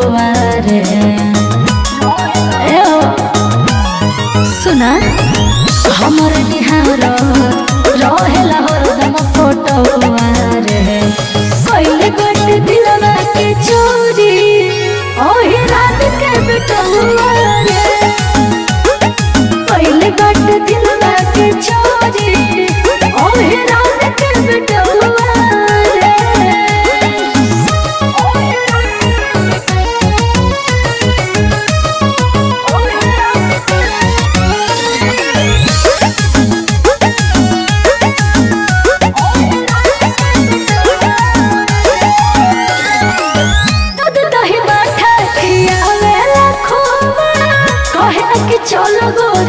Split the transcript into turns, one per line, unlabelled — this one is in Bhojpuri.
रे ए ओ, सुना हमर निहार रहेला हरदम फोटोवा रे कइले गट दिलवा के चोरी ओही रात के बेटवा रे कइले गट दिलवा के चोरी ओही रात के बेटवा रे दूध दही माठा खियावेला खोवा कहे कि चलो गोरी